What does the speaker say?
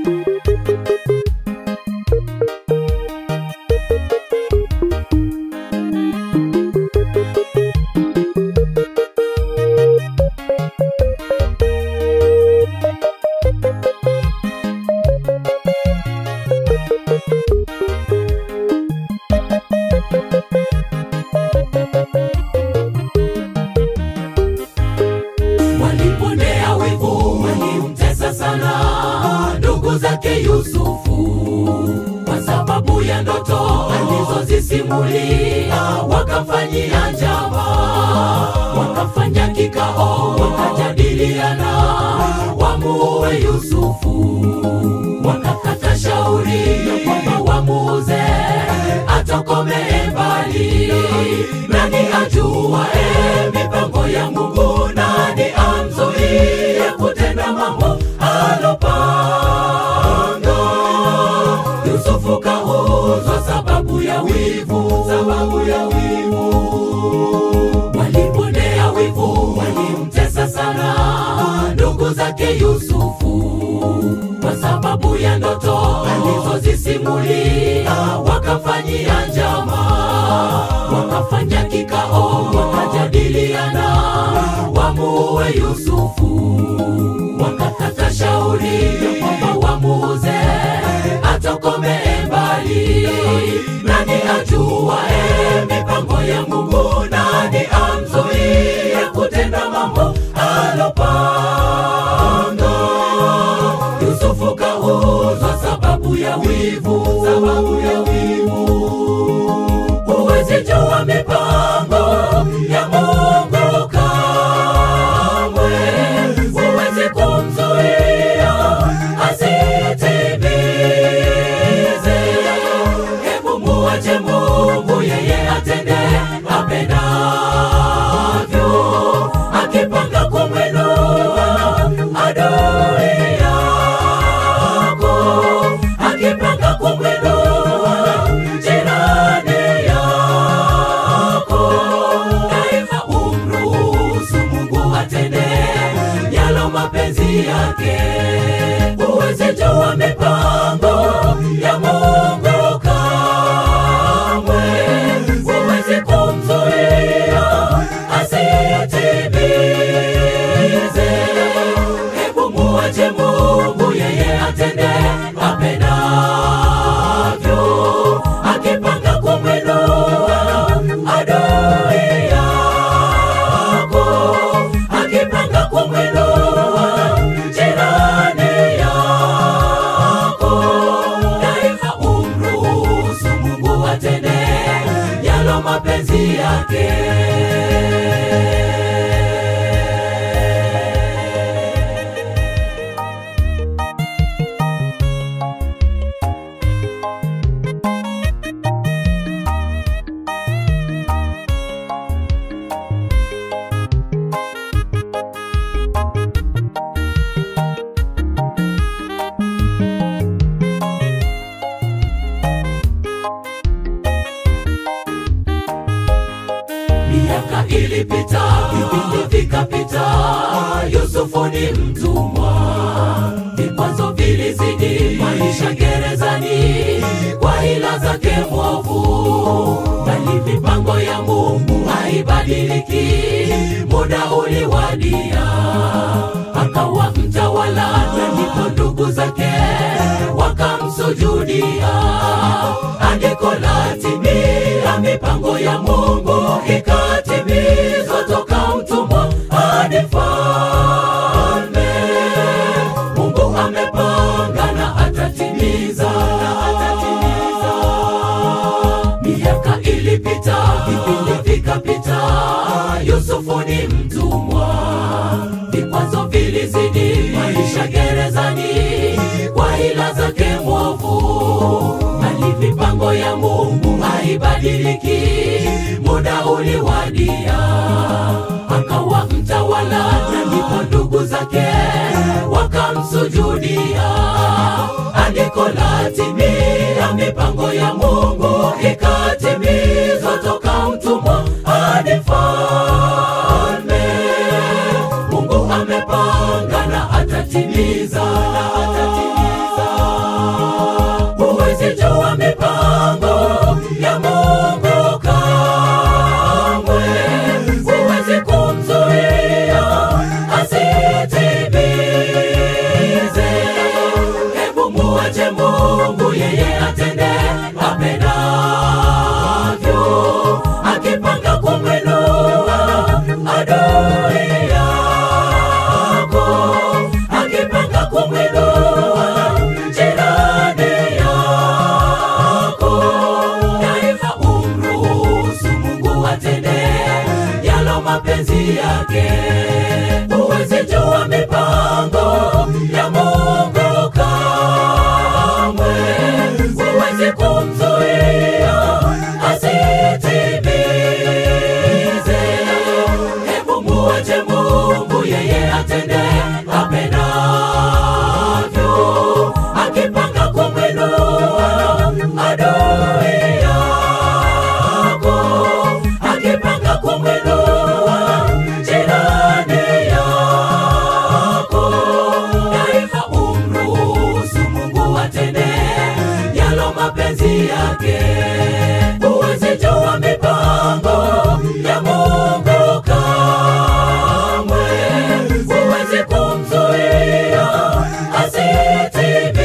Waliponea wivu, walimtesa sana ndugu zake Yusufu kwa sababu ya ndoto alizozisimulia, wakamfanyia njama, wakafanya kikao, wakajadiliana wamuue Yusufu, wakakata shauri ya kwamba wamuuze atokomee mbali. Nani ajua e mipango ya Mungu? Nani amzuie kutenda mambo alopanga? Yusufu kauzwa sababu ya wivu, sababu ya wivu. Waliponea wivu, walimtesa sana ndugu zake Yusufu kwa sababu ya ndoto alizozisimulia, wakafanyia njama, wakafanya kikao, wakajadiliana wamuue Yusufu, wakakata shauri ya kwamba wamuuze atokomee mbali. Nani ajua e mipango ya Mungu? Nani amzuie kutenda mambo alopanga? Yusufu kauzwa sababu ya wivu, sababu ya wivu. Huwezi jua mipango ya Mungu kamwe, huwezi kumzuia asitimize. Hebu muache Mungu, yeye atende apendavyo, akipanga kumwinua adui yako, akipanga kumwinua jirani yako, daima umruhusu Mungu atende yalo mapenzi yake. Huwezi jua mipango ya Mungu kamwe, huwezi kumzuia asitimize. Hebu muache Mungu, yeye atende apendavyo, akipanga kumwinua adui yako, akipanga kumwinua jirani yako, daima umruhusu Mungu atende yalo mapenzi yake. Miaka ilipita, vipindi vikapita, Yusufu ni mtumwa, vikwazo vilizidi, maisha gerezani kwa hila zake mwovu, bali mipango ya Mungu haibadiliki. Muda uliwadia, akawa mtawala, na ndipo ndugu zake wakamsujudia. Andiko latimia, mipango ya Mungu ikatimizwa, toka mtumwa hadi mfalme. Mungu amepanga na atatimiza, na atatimiza. Miaka ilipita, vipindi vikapita, Yusufu ni mtumwa, vikwazo vilizidi, maisha gerezani kwa hila zake mwovu, bali mipango ya Mungu haibadiliki. Muda uliwadia, akawa mtawala, na ndipo ndugu zake wakamsujudia. Andiko latimia, mipango ya Mungu ikatimizwa, toka mtumwa hadi mfalme. Mungu amepanga na atatimiza, na atatimiza. Mungu yeye atende apendavyo, akipanga kumwinua adui yako, akipanga kumwinua jirani yako, daima umruhusu Mungu atende yalo mapenzi yake. Huwezi jua mipango ya Mungu kamwe, huwezi kumzuia asitimize. Hebu muache Mungu yeye atende apendavyo, akipanga kumwinua adui yako, akipanga kumwinua jirani yako, daima umruhusu Mungu atende yalo mapenzi yake. Huwezi jua mipango ya Mungu kamwe, huwezi kumzuia asitimize.